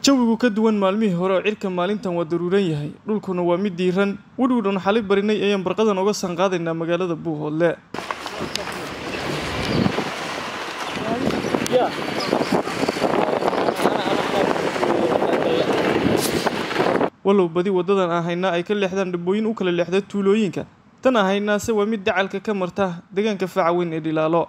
jawigu ka duwan maalmihii hore oo cirka maalintan waa daruuran yahay dhulkuna waa mid diiran wedhowdhan xali barinay ayaan barqadan oga sanqaadaynaa magaalada buuhoodle walow badi waddadan aan haynaa ay ka leexdaan dhabbooyin u kala leexda tuulooyinka tan aan haynaase waa mid dacalka ka marta deegaanka faaca weyn ee dhilaalo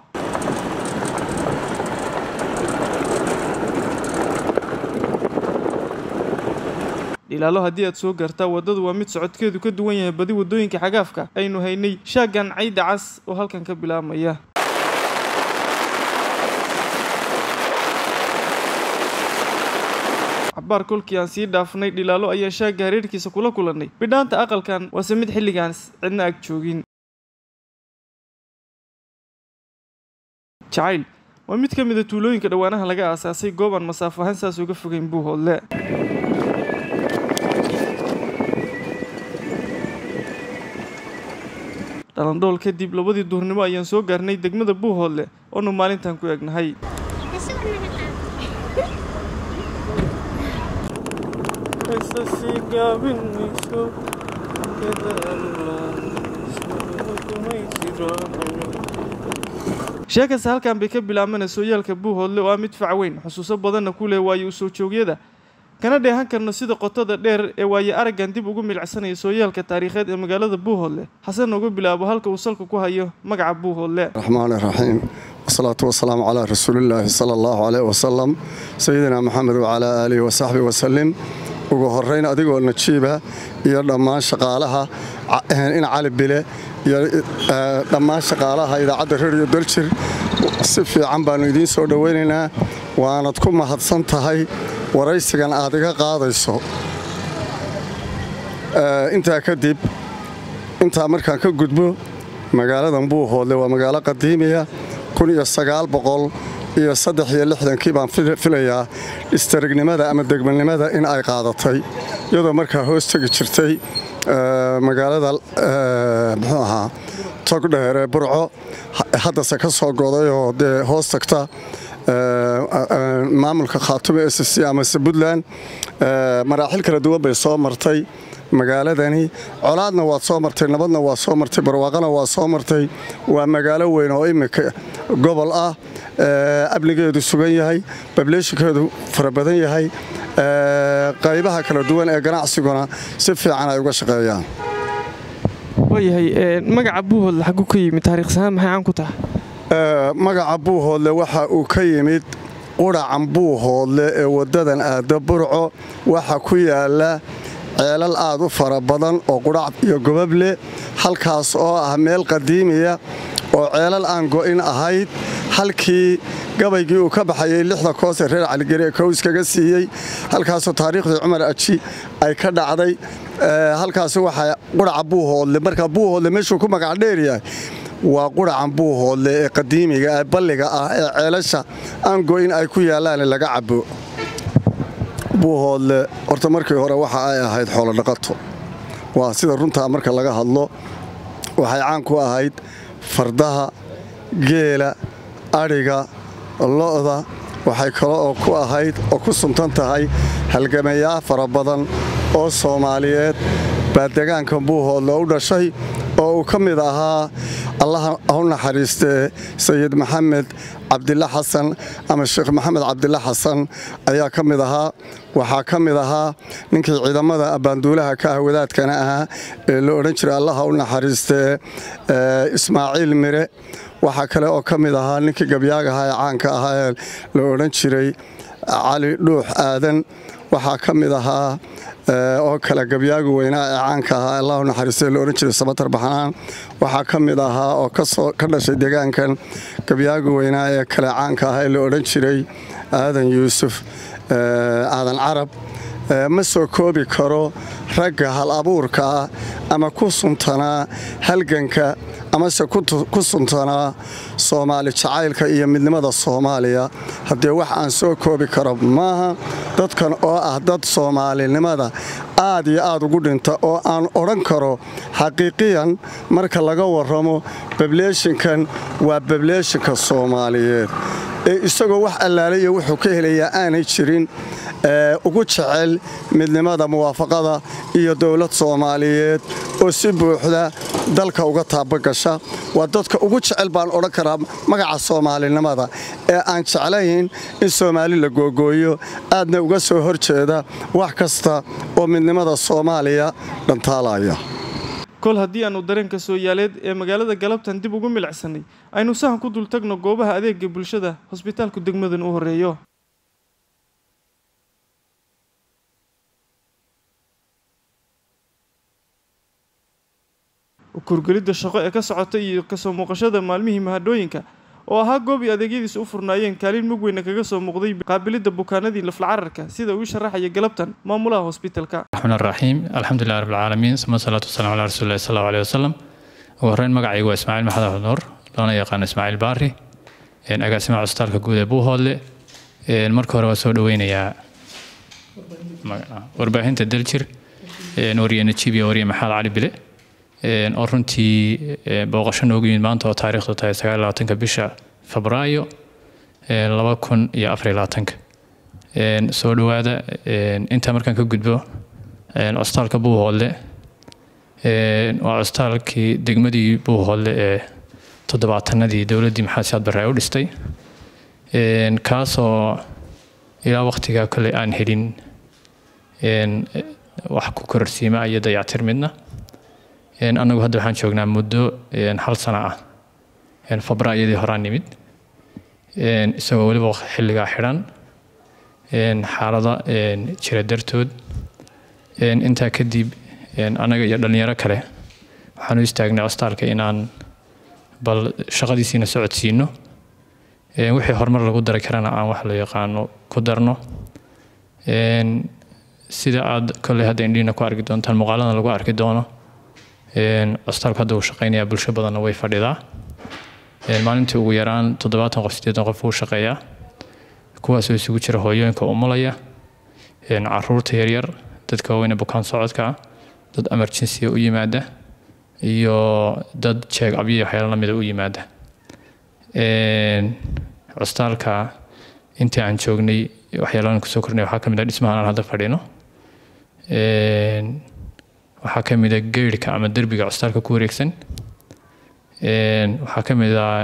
dhilaalo haddii aad soo gaartaa waddadu waa mid socodkeedu ka duwan yahay badi waddooyinka xagaafka aynu haynay shaaggan cayda cas oo halkan ka bilaabmaya cabaar kolkii aan sii dhaafnay dhilaalo ayaan shaagga hareerkiisa kula kulannay bidhaanta aqalkan waase mid xilligaans cidna ag joogin jacayl waa mid ka mida tuulooyinka dhowaanaha laga aasaasay goob aan masaafo ahaan saas uga fogeyn buuhoodle dhalandhool kadib labadii duurnimo ayaan soo gaarnay degmada buuhoodle oonu maalintan ku egnahay sheekasta halkan bay ka bilaabmana sooyaalka buuhoodle oo ah mid fac weyn xusuuso badanna ku leh waayo u soo joogyada kana dheehan karno sida qotada dheer ee waaye araggan dib ugu milcsanaya sooyaalka taariikheed ee magaalada buuhoodle xasan uga bilaabo halka uu salka ku hayo magaca buuhoodle raxmaani raxiim wasalaatu wasalaamu calaa rasuulillaahi sala allahu caleyh wasalam sayidina maxamed wacalaa aalihi wasaxbi wasalim ugu horayn adigoo najiiba iyo dhammaan shaqaalaha in cali bile iyo dhammaan shaqaalaha idaacadda rediyo daljir si fiican baannu idiin soo dhowaynaynaa waanad ku mahadsan tahay waraysigan aad iga qaadayso intaa kadib intaa markaan ka gudbo magaaladan buuhoodle waa magaalo qadiimiya iyo saddexiyo lixdankii baan filayaa istarignimada ama degmalnimada in ay qaadatay iyadoo markaa hoos tegi jirtay magaalada muxuu ahaa togdheer ee burco haddase ka soo godayoo dee hoos tagta maamulka khaatume s c amase puntland maraaxil kala duwan bay soo martay magaaladani colaadna waad soo martay nabadna waa soo martay barwaaqana waa soo martay waa magaalo weyn oo iminka gobol ah amnigeedu sugan yahay bableeshinkeedu fara badan yahay qaybaha kala duwan ee ganacsiguna si fiican ay uga shaqeeyaan waayahay magaca buuhoodle xagu ka yimid taariikhsahaan maxay caan ku tahay magaca buuhoodle waxa uu ka yimid qudhacan buuhoodle ee waddadan aadda burco waxa ku yaala ceelal aad u fara badan oo qudhac iyo gobableh halkaas oo ah meel qadiimiya oo ceelal aan go'in ahayd halkii gabaygii uu ka baxayay lixda koosee reer caligeri ee kowskaga siiyey halkaasoo taariikhdii cumar aji ay ka dhacday halkaasi waxaa qudhaca buuhoodle markaa buuhoodle meeshuu ku magac dheeryahay waa qudhacan buuhoodle ee qadiimiga ee balliga ah ee ceelasha aan go'in ay ku yaallaane laga cabo buuhoodle horta markii hore waxa ay ahayd xoolodhaqato waa sida runtaa marka laga hadlo waxay caan ku ahayd fardaha geela adhiga lo'da waxay kale oo ku ahayd oo ku suntan tahay halgamayaa fara badan oo soomaaliyeed baa degaanka buuhoodle u dhashay oo uu ka mid ahaa allaha u naxariistee sayid maxamed cabdila xasan ama sheekh maxamed cabdila xasan ayaa ka mid ahaa waxaa ka mid ahaa ninkii ciidamada abbaanduulaha ka ah wadaadkana ahaa ee la odhan jiray allaha u naxariistee ismaaciil mire waxaa kale oo ka mid ahaa ninkii gabyaagaha ee caanka ahaa ee la odhan jiray cali dhuux aadan waxaa ka mid ahaa oo kale gabyaagu weynaa ee caanka ahaa allahu naxariistay la odhan jiray samatar baxnaan waxaa ka mid ahaa oo ka dhashay deegaankan gabyaagu weynaa ee kale caanka ahaa ee la odhan jiray aadan yuusuf aadan carab ma soo koobi karo ragga hal abuurka ah ama ku suntanaa halganka amase ku suntanaa soomaali jacaylka iyo midnimada soomaaliya haddee wax aan soo koobi karo maaha dadkan oo ah dad soomaalinimada aad iyo aad ugu dhinta oo aan odhan karo xaqiiqiyan marka laga warramo bableeshinkan waa bableeshinka soomaaliyeed ee isagoo wax allaalaya wuxuu ka helayaa aanay jirin ugu jecel midnimada muwaafaqada iyo dowlad soomaaliyeed oo si buuxda dalka uga taabagasha waa dadka ugu jecel baan odhan karaa magaca soomaalinimada ee aan jeclayn in soomaali la googooyo aadna uga soo hor jeeda wax kasta oo midnimada soomaaliya dhantaalaya kol haddii aannu dareenka sooyaaleed ee magaalada galabtan dib ugu milicsannay aynu sahan ku dul tagno goobaha adeega bulshada hosbitaalku degmadan u horreeyo kurgelidda shaqo ee ka socota iyo kasoo muuqashada maalmihii mahadhooyinka oo ahaa goob i adeegyadiisa u furnaayeen kaalin mug weyna kaga soo muuqday qaabilidda bukaanadii laflacararka sida uu sharaxaya galabtan maamulaha hosbitalka raxmaan raxiim alxamdulilah rabbilcaalamiin suma salaatu wasalaam calaa rasuulillahi sal allahu aleyh wasalam ugu horreyn magacaygu waa ismaaciil maxamed axmed nuur loona yaqaano ismaaciil baari agaasimaha cusbitaalka guud ee buuhoodle marka hore waa soo dhaweynayaa warbaahinta daljir wariye najiib iyo wariye maxamed cali bile oo runtii booqasho noogu yimid maanta oo taariikhdu tahay sagaal labaatanka bisha febraayo laba kun iyo afar labaatanka soo dhowaada intaa markaan ka gudbo cusbitaalka buuhoodle waa cusbitaalkii degmadii buuhoodle ee toddobaatanadii dowladdii maxamed siyaad barre ay u dhistay kaasoo ilaa waqtigaa kole aan helin wax ku kororsiima iyo dayactir midna annagu hadda waxaan joognaa muddo hal sano ah febraayadii horaan nimid isagoo weliba xilligaa xidhan xaalado jira dartood intaa kadib annaga iyo dhallinyaro kale waxaan u istaagnay cusbitaalka inaan bal shaqadiisiina socodsiino wixii horumar lagu dari karana aan wax la yaqaano ku darno sida aad kolley hadda indhiina ku arki doontaan muuqaalada lagu arki doono cusbitaalku hadda uu shaqaynayaa bulsho badanna way fadhidaa maalintii ugu yaraan toddobaatan qof siddeetan qof uu shaqeeyaa kuwaasoo isugu jira hooyooyinka umulaya caruurta yaryar dadka waaweyne bukaan socodka ah dad emergency u yimaada iyo dad jeeg abyo waxyaalo lamida u yimaada cusbitaalka intii aan joognay waxyaalaan kusoo kornay waxaa ka mid ah dhismahan aan hadda fadhino waxaa ka mid a geyrhka ama derbiga cusbitaalka ku wareegsan waxaa ka mid a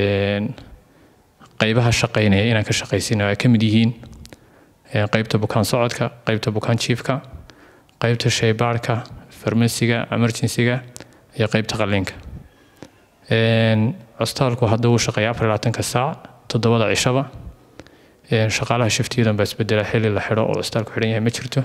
qaybaha shaqaynaya inaan ka shaqaysino ay ka mid yihiin qaybta bukaan socodka qaybta bukaan jiifka qaybta shaybaarhka farmasiga emergencyga iyo qaybta qalliinka cusbitaalku hadda uu shaqeeya afar labaatanka saac toddobada cishaba shaqaalaha shiftiyadan baa isbedela xilli la xidho oo cusbitaalku xidhan yahay ma jirto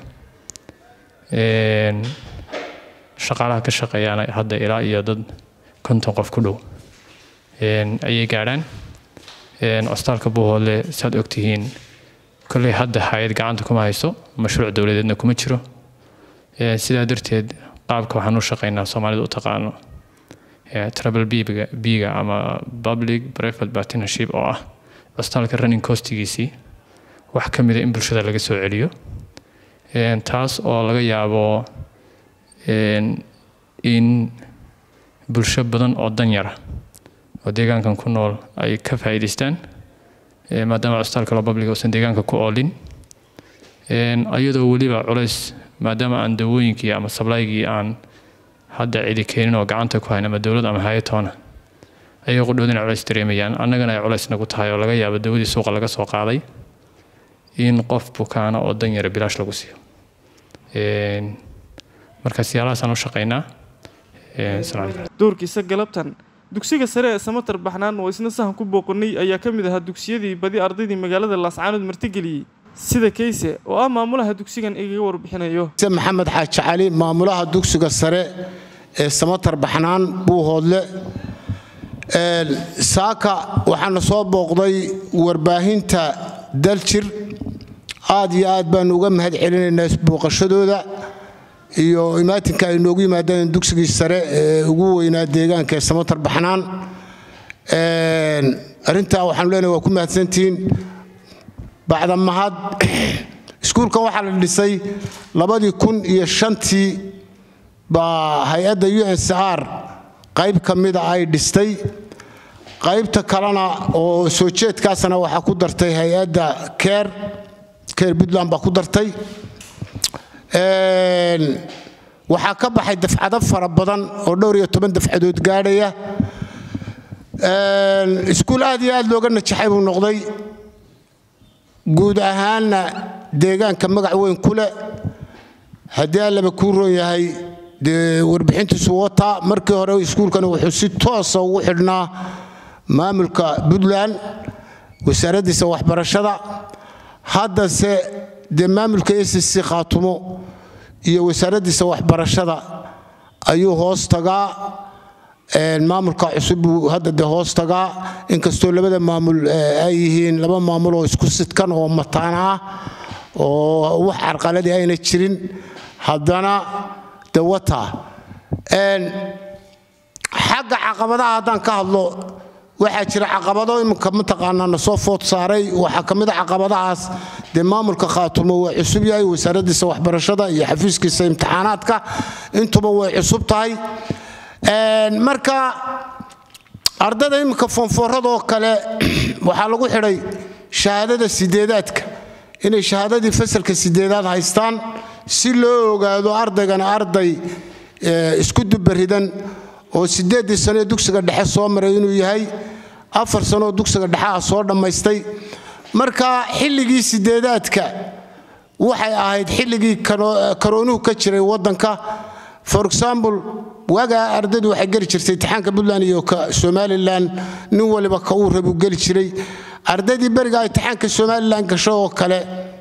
shaqaalaha ka shaqeeyaana hadda ilaa iyo dad konton qof ku dhow ayay gaadhaan cusbitaalka buuhoodle saad ogtihiin kolley hadda hay-ad gacanta kuma hayso mashruuc dowladeedna kuma jiro sidaa darteed qaabka waxaan u shaqaynaa soomaalida u taqaano trouble biga biga ama public private partnership oo ah cusbitaalka running costigiisii wax ka mida in bulshada laga soo celiyo taas oo laga yaabo in bulsho badan oo danyara oo deegaankan ku nool ay ka faa'iidaystaan maadaama cusbitaalka public uusan deegaanka ku oolin iyadoo weliba culays maadaama aan dawooyinkii ama sablaygii aan hadda cidi keenin oo gacanta ku hayn ama dowlad ama hay-atoona ayay qudhoodina culays dareemayaan annagana ay culays nagu tahay oo laga yaabo dawadii suuqa laga soo qaaday in qof bukaana oo danyara bilaash lagu siiyo marka siyaalahaasaan u shaqaynaa doorkiisa galabtan dugsiga sare ee samatar baxnaan oo isna sahan ku booqanay ayaa ka mid ahaa dugsiyadii badi ardaydii magaalada laascaanood martigeliyey sida kayse oo ah maamulaha dugsigan igaga warbixinayo maxamed xaaji cali maamulaha dugsiga sare ee samatar baxnaan buuhoodle saaka waxaana soo booqday warbaahinta daljir aad iyo aad baanu uga mahad celinaynaa booqashadooda iyo imaatinka ay noogu yimaadeen dugsigii sare ee ugu weynaa deegaanka ee samatar baxnaan arrintaa waxaanu leenahay waa ku mahadsantihiin bacda mahad iskuulkan waxaa la dhisay labadii kun iyo shantii baa hay-adda u n c r qayb ka mida ay dhistay qaybta kalena oo soo jeedkaasna waxaa ku dartay hay-adda keer keer puntland baa ku dartay waxaa ka baxay dafcado fara badan oo dhowr iyo toban dafcadood gaadhaya iskuul aad iyo aad looga najaxay buu noqday guud ahaanna deegaanka magac weyn ku leh haddii allaba kuu roon yahay dee warbixintiisu wataa markii hore iskuulkani wuxuu si toosa ugu xidhnaa maamulka puntland wasaaraddiisa waxbarashada haddase dee maamulka s c khaatumo iyo wasaaraddiisa waxbarashada ayuu hoos tagaa maamulka cusub buu hadda dee hoos tagaa inkastoo labada maamul ay yihiin laba maamul oo isku sidkan oo mataana ah oo wax carqaladii ayna jirin haddana de wataa xagga caqabadaha haddaan ka hadlo waxaa jira caqabado iminka mataqaanaa na soo food saaray waxaa ka mid a caqabadahaas dee maamulka khaatumo waa cusub yahay wasaaraddiisa waxbarashada iyo xafiiskiisa imtixaanaadka intuba way cusub tahay marka ardada iminka foonfooradoo kale waxaa lagu xidhay shahaadada sideedaadka inay shahaadadii fasalka sideedaad haystaan si loo ogaado ardaygana arday isku dubaridan oo sideeddii sanoee dugsiga dhexe soo maray inuu yahay afar sanooo dugsiga dhexe ah soo dhammaystay marka xilligii sideedaadka waxay ahayd xilligii karoonuhu ka jiray waddanka for example waagaa ardaydu waxay geli jirtay imtixaanka puntland iyo ka somalilan nin waliba ka uu rabuu geli jiray ardaydii berigaa imtixaanka somalilan gasho oo kale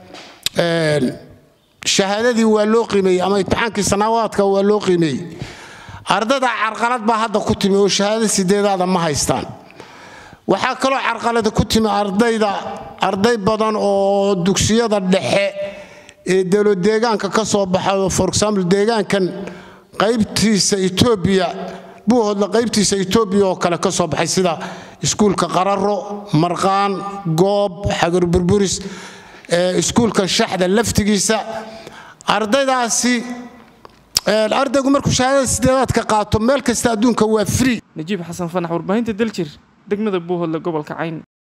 shahaadadii waa loo qiimeeyey ama imtixaankii sanaawaadka waa loo qiimeeyey ardada carqalad baa hadda ku timi oo shahaada sideedaada ma haystaan waxaa kaloo carqalada ku timi ardayda arday badan oo dugsiyada dhexe ee dalo deegaanka ka soo baxayo for example deegaankan qaybtiisa etoobiya buuhoodla qaybtiisa etoobiya oo kale ka soo baxay sida iskuulka qararo marqaan goob xagar burburis iskuulka shaxda laftigiisa ardaydaasi ardaygu markuu shahaadada sideedaadka qaato meel kasta adduunka waa free najiib xasan fanax warbaahinta daljir degmada buuhoodle gobolka cayn